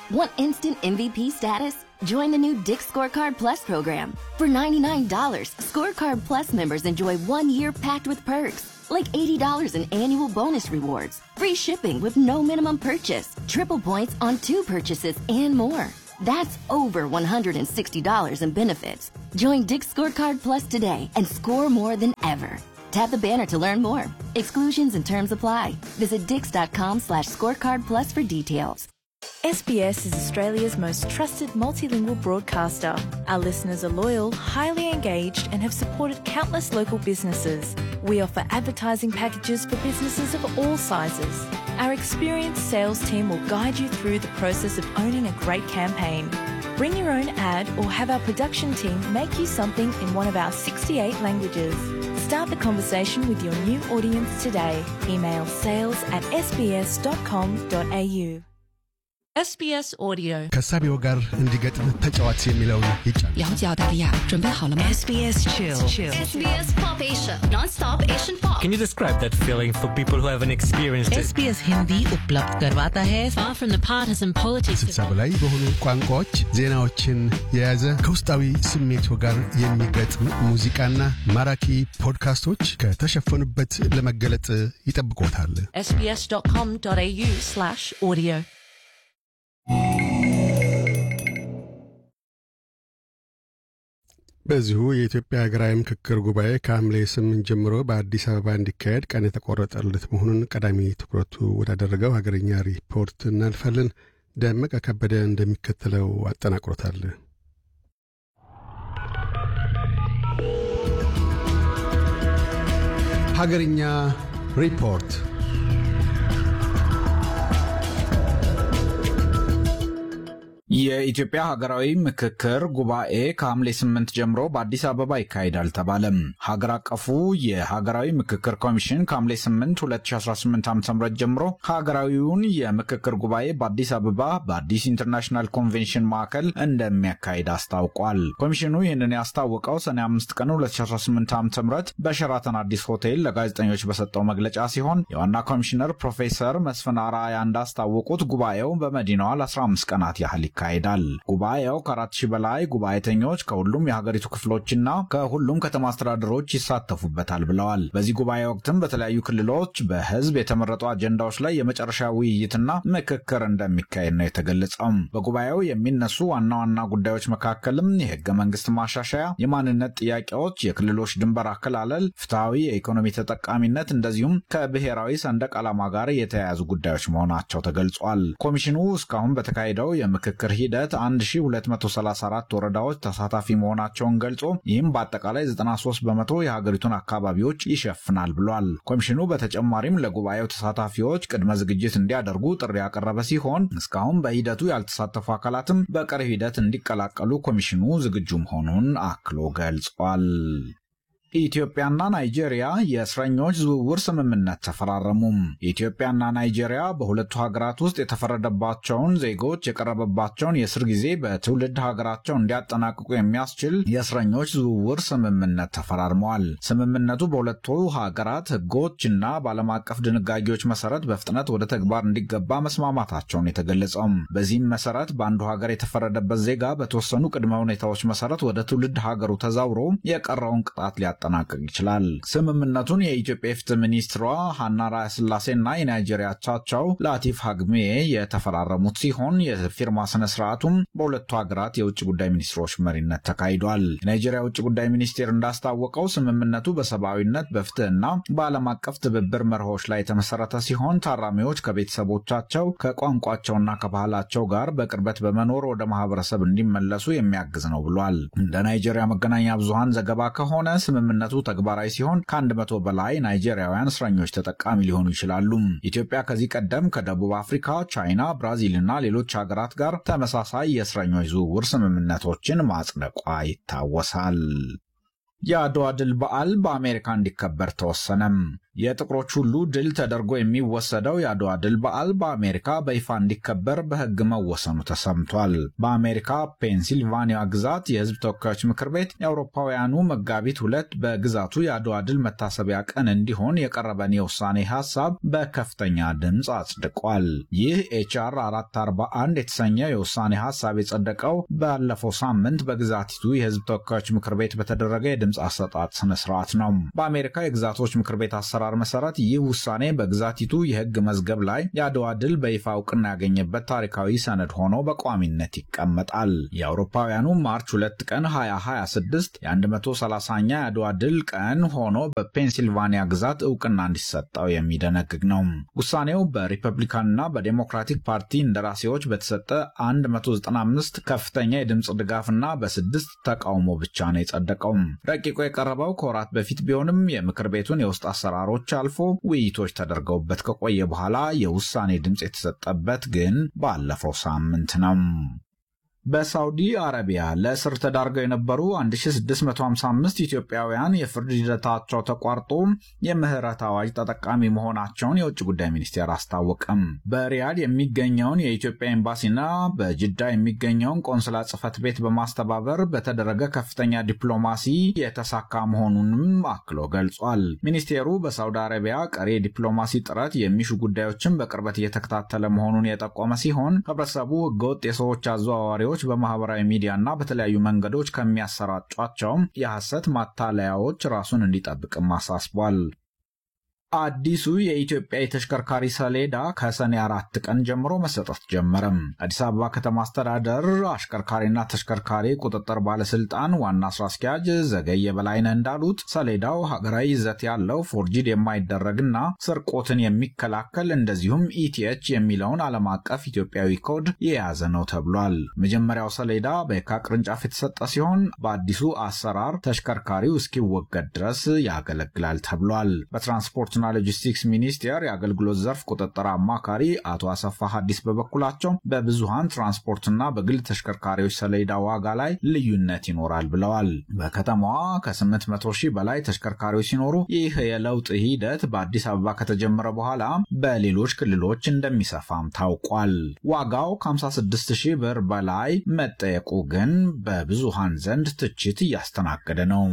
Want instant MVP status? Join the new Dick Scorecard Plus program. For $99, Scorecard Plus members enjoy one year packed with perks, like $80 in annual bonus rewards, free shipping with no minimum purchase, triple points on two purchases, and more. That's over $160 in benefits. Join Dick Scorecard Plus today and score more than ever. Tap the banner to learn more. Exclusions and terms apply. Visit dix.com slash scorecard plus for details. SBS is Australia's most trusted multilingual broadcaster. Our listeners are loyal, highly engaged, and have supported countless local businesses. We offer advertising packages for businesses of all sizes. Our experienced sales team will guide you through the process of owning a great campaign. Bring your own ad or have our production team make you something in one of our 68 languages. Start the conversation with your new audience today. Email sales at sbs.com.au. SBS Audio ከሳቢው ጋር እንዲገጥም ተጫዋች የሚለውን ይጫን 了解澳大利亚，准备好了吗 SBS Chill. SBS Pop Asia, non-stop Asian pop. Can you describe that feeling for people who haven't experienced it? SBS Hindi उपलब्ध करवाता है far from the partisan politics ስልሳ በላይ በሆኑ ቋንቋዎች ዜናዎችን የያዘ ከውስጣዊ ስሜቱ ጋር የሚገጥም ሙዚቃና ማራኪ ፖድካስቶች ከተሸፈኑበት ለመገለጥ ይጠብቆታል። sbs.com.au slash audio በዚሁ የኢትዮጵያ ሀገራዊ ምክክር ጉባኤ ከሐምሌ ስምንት ጀምሮ በአዲስ አበባ እንዲካሄድ ቀን የተቆረጠለት መሆኑን ቀዳሚ ትኩረቱ ወዳደረገው ሀገርኛ ሪፖርት እናልፋለን። ደመቀ ከበደ እንደሚከተለው አጠናቅሮታል። ሀገርኛ ሪፖርት የኢትዮጵያ ሀገራዊ ምክክር ጉባኤ ከሐምሌ ስምንት ጀምሮ በአዲስ አበባ ይካሄዳል ተባለም። ሀገር አቀፉ የሀገራዊ ምክክር ኮሚሽን ከሐምሌ 8 2018 ዓ ም ጀምሮ ሀገራዊውን የምክክር ጉባኤ በአዲስ አበባ በአዲስ ኢንተርናሽናል ኮንቬንሽን ማዕከል እንደሚያካሂድ አስታውቋል። ኮሚሽኑ ይህንን ያስታወቀው ሰኔ 5 ቀን 2018 ዓ ም በሸራተን አዲስ ሆቴል ለጋዜጠኞች በሰጠው መግለጫ ሲሆን የዋና ኮሚሽነር ፕሮፌሰር መስፍን አርአያ እንዳስታወቁት ጉባኤው በመዲናዋ ለ15 ቀናት ያህል ይካሄዳል። ጉባኤው ከአራት ሺህ በላይ ጉባኤተኞች ከሁሉም የሀገሪቱ ክፍሎችና ከሁሉም ከተማ አስተዳደሮች ይሳተፉበታል ብለዋል። በዚህ ጉባኤ ወቅትም በተለያዩ ክልሎች በህዝብ የተመረጡ አጀንዳዎች ላይ የመጨረሻ ውይይትና ምክክር እንደሚካሄድ ነው የተገለጸው። በጉባኤው የሚነሱ ዋና ዋና ጉዳዮች መካከልም የህገ መንግስት ማሻሻያ፣ የማንነት ጥያቄዎች፣ የክልሎች ድንበር አከላለል፣ ፍትሐዊ የኢኮኖሚ ተጠቃሚነት እንደዚሁም ከብሔራዊ ሰንደቅ ዓላማ ጋር የተያያዙ ጉዳዮች መሆናቸው ተገልጿል። ኮሚሽኑ እስካሁን በተካሄደው የምክክር ሂደት 1234 ወረዳዎች ተሳታፊ መሆናቸውን ገልጾ ይህም በአጠቃላይ 93 በመቶ የሀገሪቱን አካባቢዎች ይሸፍናል ብሏል። ኮሚሽኑ በተጨማሪም ለጉባኤው ተሳታፊዎች ቅድመ ዝግጅት እንዲያደርጉ ጥሪ ያቀረበ ሲሆን እስካሁን በሂደቱ ያልተሳተፉ አካላትም በቀሪ ሂደት እንዲቀላቀሉ ኮሚሽኑ ዝግጁ መሆኑን አክሎ ገልጿል። ኢትዮጵያና ናይጄሪያ የእስረኞች ዝውውር ስምምነት ተፈራረሙም። ኢትዮጵያና ናይጄሪያ በሁለቱ ሀገራት ውስጥ የተፈረደባቸውን ዜጎች የቀረበባቸውን የእስር ጊዜ በትውልድ ሀገራቸው እንዲያጠናቅቁ የሚያስችል የእስረኞች ዝውውር ስምምነት ተፈራርመዋል። ስምምነቱ በሁለቱ ሀገራት ሕጎችና በዓለም አቀፍ ድንጋጌዎች መሰረት በፍጥነት ወደ ተግባር እንዲገባ መስማማታቸውን የተገለጸውም። በዚህም መሰረት በአንዱ ሀገር የተፈረደበት ዜጋ በተወሰኑ ቅድመ ሁኔታዎች መሰረት ወደ ትውልድ ሀገሩ ተዛውሮ የቀረውን ቅጣት ሊያጠናቅቅ ይችላል። ስምምነቱን የኢትዮጵያ የፍትህ ሚኒስትሯ ሀና ራያስላሴና የናይጄሪያ አቻቸው ላቲፍ ሀግሜ የተፈራረሙት ሲሆን የፊርማ ስነ ስርዓቱም በሁለቱ ሀገራት የውጭ ጉዳይ ሚኒስትሮች መሪነት ተካሂዷል። የናይጄሪያ የውጭ ጉዳይ ሚኒስቴር እንዳስታወቀው ስምምነቱ በሰብአዊነት በፍትህና በዓለም አቀፍ ትብብር መርሆች ላይ የተመሰረተ ሲሆን ታራሚዎች ከቤተሰቦቻቸው ከቋንቋቸውና ከባህላቸው ጋር በቅርበት በመኖር ወደ ማህበረሰብ እንዲመለሱ የሚያግዝ ነው ብሏል። እንደ ናይጄሪያ መገናኛ ብዙሃን ዘገባ ከሆነ ስምምነቱ ተግባራዊ ሲሆን ከአንድ መቶ በላይ ናይጄሪያውያን እስረኞች ተጠቃሚ ሊሆኑ ይችላሉ። ኢትዮጵያ ከዚህ ቀደም ከደቡብ አፍሪካ፣ ቻይና፣ ብራዚል እና ሌሎች ሀገራት ጋር ተመሳሳይ የእስረኞች ዝውውር ስምምነቶችን ማጽደቋ ይታወሳል። የአድዋ ድል በዓል በአሜሪካ እንዲከበር ተወሰነም። የጥቁሮች ሁሉ ድል ተደርጎ የሚወሰደው የአድዋ ድል በዓል በአሜሪካ በይፋ እንዲከበር በሕግ መወሰኑ ተሰምቷል። በአሜሪካ ፔንሲልቫኒያ ግዛት የሕዝብ ተወካዮች ምክር ቤት የአውሮፓውያኑ መጋቢት ሁለት በግዛቱ የአድዋ ድል መታሰቢያ ቀን እንዲሆን የቀረበን የውሳኔ ሀሳብ በከፍተኛ ድምፅ አጽድቋል። ይህ ኤችአር 441 የተሰኘ የውሳኔ ሀሳብ የጸደቀው ባለፈው ሳምንት በግዛቲቱ የሕዝብ ተወካዮች ምክር ቤት በተደረገ የድምፅ አሰጣጥ ስነስርዓት ነው። በአሜሪካ የግዛቶች ምክር ቤት አሰራር መሰረት ይህ ውሳኔ በግዛቲቱ የሕግ መዝገብ ላይ የአድዋ ድል በይፋ እውቅና ያገኘበት ታሪካዊ ሰነድ ሆኖ በቋሚነት ይቀመጣል። የአውሮፓውያኑ ማርች 2 ቀን 2026 የ130ኛ የአድዋ ድል ቀን ሆኖ በፔንሲልቫኒያ ግዛት እውቅና እንዲሰጠው የሚደነግግ ነው። ውሳኔው በሪፐብሊካንና በዴሞክራቲክ ፓርቲ እንደራሴዎች በተሰጠ 195 ከፍተኛ የድምፅ ድጋፍና በስድስት ተቃውሞ ብቻ ነው የጸደቀው። ረቂቁ የቀረበው ከወራት በፊት ቢሆንም የምክር ቤቱን የውስጥ አሰራሮች አልፎ ውይይቶች ተደርገውበት ከቆየ በኋላ የውሳኔ ድምፅ የተሰጠበት ግን ባለፈው ሳምንት ነው። በሳውዲ አረቢያ ለእስር ተዳርገው የነበሩ 1655 ኢትዮጵያውያን የፍርድ ሂደታቸው ተቋርጦ የምህረት አዋጅ ተጠቃሚ መሆናቸውን የውጭ ጉዳይ ሚኒስቴር አስታወቀም። በሪያድ የሚገኘውን የኢትዮጵያ ኤምባሲና በጅዳ የሚገኘውን ቆንስላ ጽሕፈት ቤት በማስተባበር በተደረገ ከፍተኛ ዲፕሎማሲ የተሳካ መሆኑንም አክሎ ገልጿል። ሚኒስቴሩ በሳውዲ አረቢያ ቀሪ የዲፕሎማሲ ጥረት የሚሹ ጉዳዮችን በቅርበት እየተከታተለ መሆኑን የጠቆመ ሲሆን ህብረተሰቡ ህገወጥ የሰዎች አዘዋዋሪዎች በማህበራዊ ሚዲያና በተለያዩ መንገዶች ከሚያሰራጯቸው የሐሰት ማታለያዎች ራሱን እንዲጠብቅም አሳስቧል። አዲሱ የኢትዮጵያ የተሽከርካሪ ሰሌዳ ከሰኔ አራት ቀን ጀምሮ መሰጠት ጀመረም። አዲስ አበባ ከተማ አስተዳደር አሽከርካሪና ተሽከርካሪ ቁጥጥር ባለስልጣን ዋና ስራ አስኪያጅ ዘገየ በላይነህ እንዳሉት ሰሌዳው ሀገራዊ ይዘት ያለው ፎርጂድ የማይደረግና ስርቆትን የሚከላከል እንደዚሁም ኢቲኤች የሚለውን ዓለም አቀፍ ኢትዮጵያዊ ኮድ የያዘ ነው ተብሏል። መጀመሪያው ሰሌዳ በየካ ቅርንጫፍ የተሰጠ ሲሆን በአዲሱ አሰራር ተሽከርካሪው እስኪወገድ ድረስ ያገለግላል ተብሏል። በትራንስፖርትና ሎጂስቲክስ ሚኒስቴር የአገልግሎት ዘርፍ ቁጥጥር አማካሪ አቶ አሰፋ ሀዲስ በበኩላቸው በብዙሃን ትራንስፖርትና በግል ተሽከርካሪዎች ሰሌዳ ዋጋ ላይ ልዩነት ይኖራል ብለዋል። በከተማዋ ከ800 ሺህ በላይ ተሽከርካሪዎች ሲኖሩ ይህ የለውጥ ሂደት በአዲስ አበባ ከተጀመረ በኋላ በሌሎች ክልሎች እንደሚሰፋም ታውቋል። ዋጋው ከ56 ሺህ ብር በላይ መጠየቁ ግን በብዙሃን ዘንድ ትችት እያስተናገደ ነው።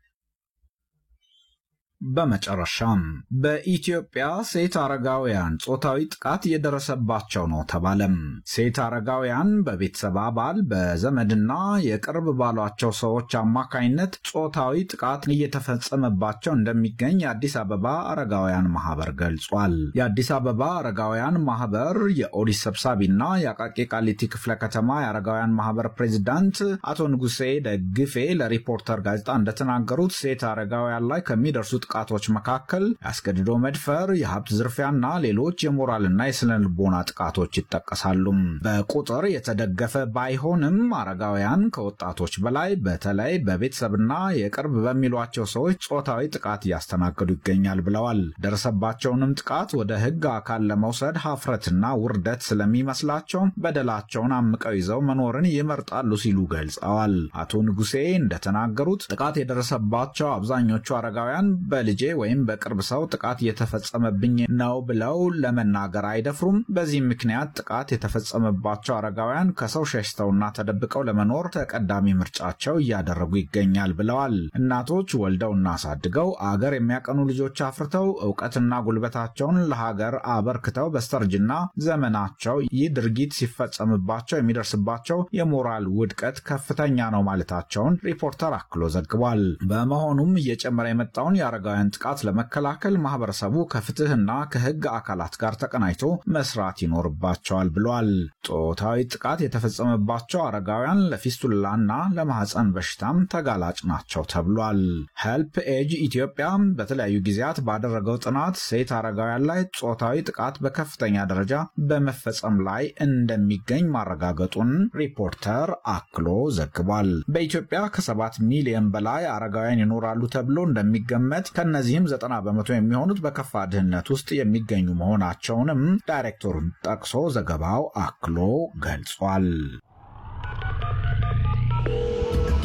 በመጨረሻም በኢትዮጵያ ሴት አረጋውያን ጾታዊ ጥቃት እየደረሰባቸው ነው ተባለም። ሴት አረጋውያን በቤተሰብ አባል በዘመድና የቅርብ ባሏቸው ሰዎች አማካኝነት ጾታዊ ጥቃት እየተፈጸመባቸው እንደሚገኝ የአዲስ አበባ አረጋውያን ማህበር ገልጿል። የአዲስ አበባ አረጋውያን ማህበር የኦዲት ሰብሳቢና የአቃቂ ቃሊቲ ክፍለ ከተማ የአረጋውያን ማህበር ፕሬዚዳንት አቶ ንጉሴ ደግፌ ለሪፖርተር ጋዜጣ እንደተናገሩት ሴት አረጋውያን ላይ ከሚደርሱ ጥቃቶች መካከል ያስገድዶ መድፈር፣ የሀብት ዝርፊያና ሌሎች የሞራልና የስነ ልቦና ጥቃቶች ይጠቀሳሉ። በቁጥር የተደገፈ ባይሆንም አረጋውያን ከወጣቶች በላይ በተለይ በቤተሰብና የቅርብ በሚሏቸው ሰዎች ጾታዊ ጥቃት እያስተናገዱ ይገኛል ብለዋል። ደረሰባቸውንም ጥቃት ወደ ሕግ አካል ለመውሰድ ሀፍረትና ውርደት ስለሚመስላቸው በደላቸውን አምቀው ይዘው መኖርን ይመርጣሉ ሲሉ ገልጸዋል። አቶ ንጉሴ እንደተናገሩት ጥቃት የደረሰባቸው አብዛኞቹ አረጋውያን በልጄ ወይም በቅርብ ሰው ጥቃት እየተፈጸመብኝ ነው ብለው ለመናገር አይደፍሩም። በዚህ ምክንያት ጥቃት የተፈጸመባቸው አረጋውያን ከሰው ሸሽተውና ተደብቀው ለመኖር ተቀዳሚ ምርጫቸው እያደረጉ ይገኛል ብለዋል። እናቶች ወልደውና አሳድገው አገር የሚያቀኑ ልጆች አፍርተው እውቀትና ጉልበታቸውን ለሀገር አበርክተው በስተርጅና ዘመናቸው ይህ ድርጊት ሲፈጸምባቸው የሚደርስባቸው የሞራል ውድቀት ከፍተኛ ነው ማለታቸውን ሪፖርተር አክሎ ዘግቧል። በመሆኑም እየጨመረ የመጣውን የአረጋውያን ጥቃት ለመከላከል ማህበረሰቡ ከፍትህና ከህግ አካላት ጋር ተቀናጅቶ መስራት ይኖርባቸዋል ብሏል። ጾታዊ ጥቃት የተፈጸመባቸው አረጋውያን ለፊስቱላና ለማህፀን በሽታም ተጋላጭ ናቸው ተብሏል። ሄልፕ ኤጅ ኢትዮጵያ በተለያዩ ጊዜያት ባደረገው ጥናት ሴት አረጋውያን ላይ ጾታዊ ጥቃት በከፍተኛ ደረጃ በመፈጸም ላይ እንደሚገኝ ማረጋገጡን ሪፖርተር አክሎ ዘግቧል። በኢትዮጵያ ከሰባት ሚሊዮን በላይ አረጋውያን ይኖራሉ ተብሎ እንደሚገመት ከነዚህም ዘጠና በመቶ የሚሆኑት በከፋ ድህነት ውስጥ የሚገኙ መሆናቸውንም ዳይሬክተሩን ጠቅሶ ዘገባው አክሎ ገልጿል።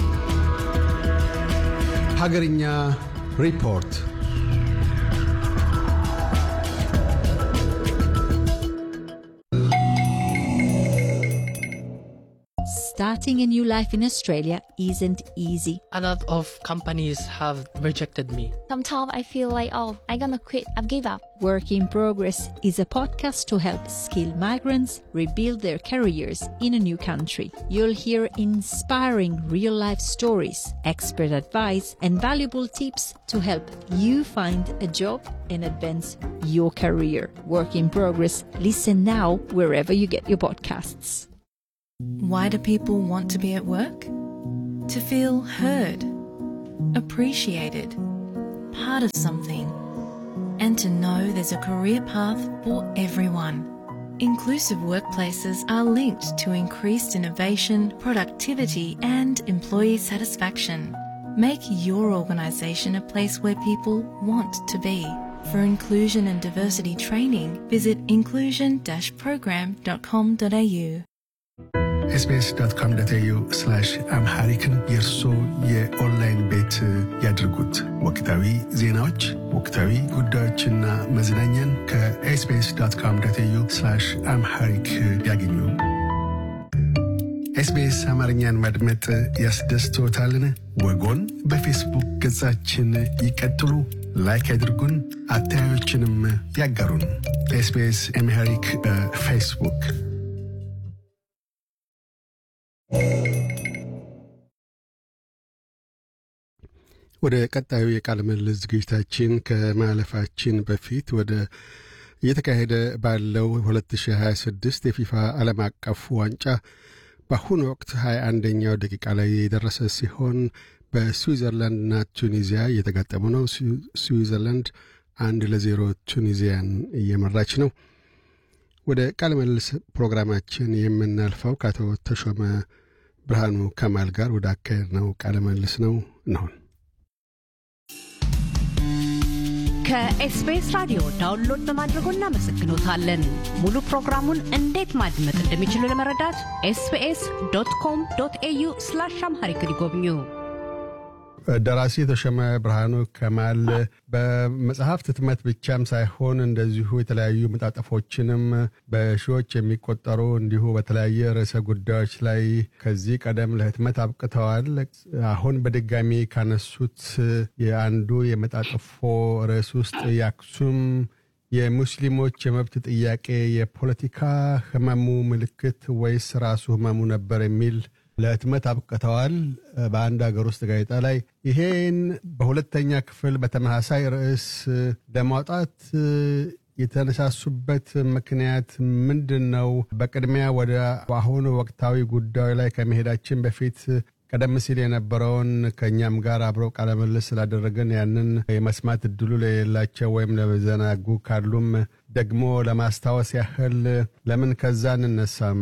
ሀገርኛ ሪፖርት starting a new life in Australia isn't easy. A lot of companies have rejected me. Sometimes I feel like, oh, I'm gonna quit, I've give up. Work in Progress is a podcast to help skilled migrants rebuild their careers in a new country. You'll hear inspiring real life stories, expert advice, and valuable tips to help you find a job and advance your career. Work in Progress. Listen now wherever you get your podcasts. Why do people want to be at work? To feel heard, appreciated, part of something, and to know there's a career path for everyone. Inclusive workplaces are linked to increased innovation, productivity, and employee satisfaction. Make your organisation a place where people want to be. For inclusion and diversity training, visit inclusion-program.com.au. ኤስቢኤስ ዶት ኮም ዶት ኤዩ አምሃሪክን የእርሶ የኦንላይን ቤት ያድርጉት። ወቅታዊ ዜናዎች፣ ወቅታዊ ጉዳዮችና መዝናኛን ከኤስቢኤስ ዶት ኮም ዶት ኤዩ አምሃሪክ ያገኙ። ኤስቢኤስ አማርኛን ማድመጥ ያስደስቶታልን? ወጎን በፌስቡክ ገጻችን ይቀጥሉ፣ ላይክ ያድርጉን፣ አስተያየቶችንም ያጋሩን። ኤስቢኤስ አምሃሪክ በፌስቡክ ወደ ቀጣዩ የቃለ ምልልስ ዝግጅታችን ከማለፋችን በፊት ወደ እየተካሄደ ባለው 2026 የፊፋ ዓለም አቀፍ ዋንጫ በአሁኑ ወቅት 21ኛው ደቂቃ ላይ የደረሰ ሲሆን በስዊዘርላንድና ቱኒዚያ እየተጋጠሙ ነው። ስዊዘርላንድ አንድ ለዜሮ ቱኒዚያን እየመራች ነው። ወደ ቃለ ምልልስ ፕሮግራማችን የምናልፈው ከአቶ ተሾመ ብርሃኑ ከማል ጋር ወደ አካሄድ ነው ቃለ ምልልስ ነው ነውን ከኤስቢኤስ ራዲዮ ዳውንሎድ በማድረጎ እናመሰግኖታለን። ሙሉ ፕሮግራሙን እንዴት ማድመጥ እንደሚችሉ ለመረዳት ኤስቢኤስ ዶት ኮም ዶት ኤዩ ስላሽ አምሃሪክ ይጎብኙ። ደራሲ ተሾመ ብርሃኑ ከማል በመጽሐፍት ህትመት ብቻም ሳይሆን እንደዚሁ የተለያዩ መጣጠፎችንም በሺዎች የሚቆጠሩ እንዲሁ በተለያየ ርዕሰ ጉዳዮች ላይ ከዚህ ቀደም ለህትመት አብቅተዋል። አሁን በድጋሚ ካነሱት የአንዱ የመጣጠፎ ርዕስ ውስጥ የአክሱም የሙስሊሞች የመብት ጥያቄ የፖለቲካ ህመሙ ምልክት ወይስ ራሱ ህመሙ ነበር የሚል ለህትመት አብቅተዋል በአንድ ሀገር ውስጥ ጋዜጣ ላይ። ይሄን በሁለተኛ ክፍል በተመሳሳይ ርዕስ ለማውጣት የተነሳሱበት ምክንያት ምንድን ነው? በቅድሚያ ወደ አሁኑ ወቅታዊ ጉዳዩ ላይ ከመሄዳችን በፊት ቀደም ሲል የነበረውን ከእኛም ጋር አብረው ቃለምልስ ስላደረግን ያንን የመስማት እድሉ ለሌላቸው ወይም ለዘናጉ ካሉም ደግሞ ለማስታወስ ያህል ለምን ከዛ እንነሳም?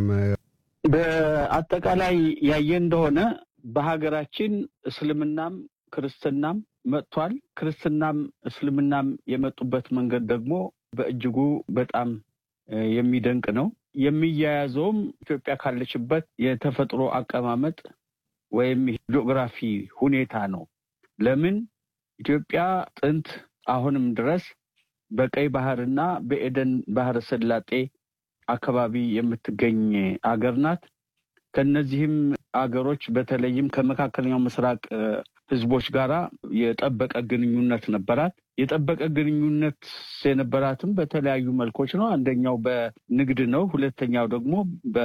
በአጠቃላይ ያየ እንደሆነ በሀገራችን እስልምናም ክርስትናም መጥቷል። ክርስትናም እስልምናም የመጡበት መንገድ ደግሞ በእጅጉ በጣም የሚደንቅ ነው። የሚያያዘውም ኢትዮጵያ ካለችበት የተፈጥሮ አቀማመጥ ወይም ጂኦግራፊ ሁኔታ ነው። ለምን ኢትዮጵያ ጥንት አሁንም ድረስ በቀይ ባህርና በኤደን ባህረ ሰላጤ አካባቢ የምትገኝ አገር ናት። ከነዚህም አገሮች በተለይም ከመካከለኛው ምስራቅ ህዝቦች ጋራ የጠበቀ ግንኙነት ነበራት። የጠበቀ ግንኙነት የነበራትም በተለያዩ መልኮች ነው። አንደኛው በንግድ ነው። ሁለተኛው ደግሞ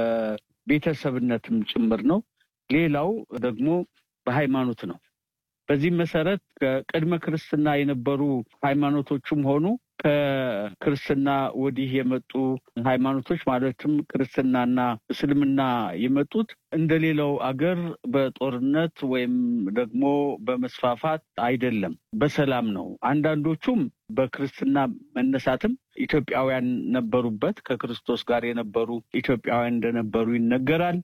በቤተሰብነትም ጭምር ነው። ሌላው ደግሞ በሃይማኖት ነው። በዚህም መሰረት ከቅድመ ክርስትና የነበሩ ሃይማኖቶችም ሆኑ ከክርስትና ወዲህ የመጡ ሃይማኖቶች ማለትም ክርስትናና እስልምና የመጡት እንደሌላው አገር በጦርነት ወይም ደግሞ በመስፋፋት አይደለም፣ በሰላም ነው። አንዳንዶቹም በክርስትና መነሳትም ኢትዮጵያውያን ነበሩበት። ከክርስቶስ ጋር የነበሩ ኢትዮጵያውያን እንደነበሩ ይነገራል።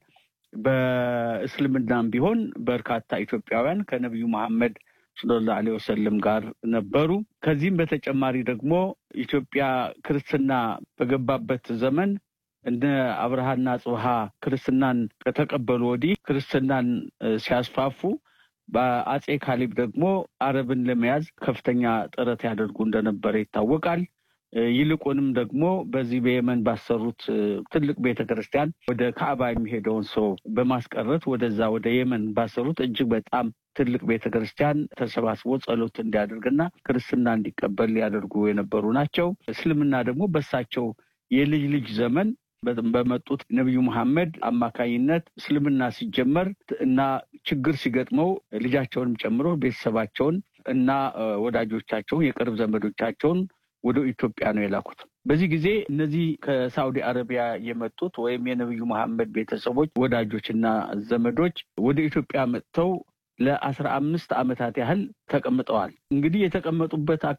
በእስልምናም ቢሆን በርካታ ኢትዮጵያውያን ከነቢዩ መሐመድ ሰለላሁ ዐለይሂ ወሰለም ጋር ነበሩ። ከዚህም በተጨማሪ ደግሞ ኢትዮጵያ ክርስትና በገባበት ዘመን እነ አብርሃና ጽብሃ ክርስትናን ከተቀበሉ ወዲህ ክርስትናን ሲያስፋፉ በአጼ ካሌብ ደግሞ አረብን ለመያዝ ከፍተኛ ጥረት ያደርጉ እንደነበረ ይታወቃል። ይልቁንም ደግሞ በዚህ በየመን ባሰሩት ትልቅ ቤተ ክርስቲያን ወደ ካዕባ የሚሄደውን ሰው በማስቀረት ወደዛ ወደ የመን ባሰሩት እጅግ በጣም ትልቅ ቤተ ክርስቲያን ተሰባስቦ ጸሎት እንዲያደርግና ክርስትና እንዲቀበል ሊያደርጉ የነበሩ ናቸው። እስልምና ደግሞ በሳቸው የልጅ ልጅ ዘመን በመጡት ነቢዩ መሐመድ አማካኝነት እስልምና ሲጀመር እና ችግር ሲገጥመው ልጃቸውንም ጨምሮ ቤተሰባቸውን እና ወዳጆቻቸውን የቅርብ ዘመዶቻቸውን ወደ ኢትዮጵያ ነው የላኩት። በዚህ ጊዜ እነዚህ ከሳዑዲ አረቢያ የመጡት ወይም የነቢዩ መሐመድ ቤተሰቦች ወዳጆችና ዘመዶች ወደ ኢትዮጵያ መጥተው ለአስራ አምስት ዓመታት ያህል ተቀምጠዋል። እንግዲህ የተቀመጡበት